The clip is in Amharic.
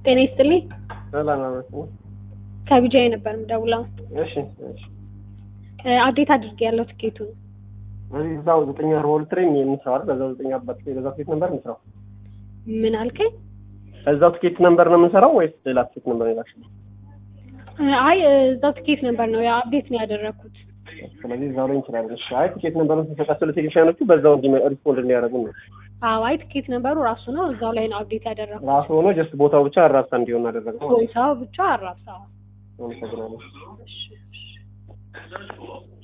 ጤና ይስጥልኝ። ሰላም አመት ነው። ከቢጃይ ነበር የምደውለው። እሺ እሺ። አዴት አድርጌ ያለው ትኬቱን እዚህ እዛው ዘጠኝ አርባ ሁለት ላይ የምንሰራው አይደል? በዛው ዘጠኝ አባት በዛው ትኬት ነበር የምንሰራው። ምን አልከኝ? በዛው ትኬት ነበር ነው የምንሰራው ወይስ ሌላ ትኬት ነበር ነው የላክሽው? አይ እዛው ትኬት ነበር ነው አፕዴት ነው ያደረኩት። ስለዚህ እዛው ላይ እንችላለን። እሺ። አይ ትኬት ነበር ተሰጣቸው ለቴክኒሻኖቹ በዛው እንዲ ሪስፖንድ እንዲያደርጉ ነው። አዎ አይ ትኬት ነበሩ ራሱ ነው እዛው ላይ ነው አፕዴት ያደረኩት። ራሱ ሆኖ ጀስት ቦታው ብቻ አራሳ እንዲሆን አደረገው ማለት ቦታው ብቻ አራሳ ነው። አመሰግናለሁ። እሺ እሺ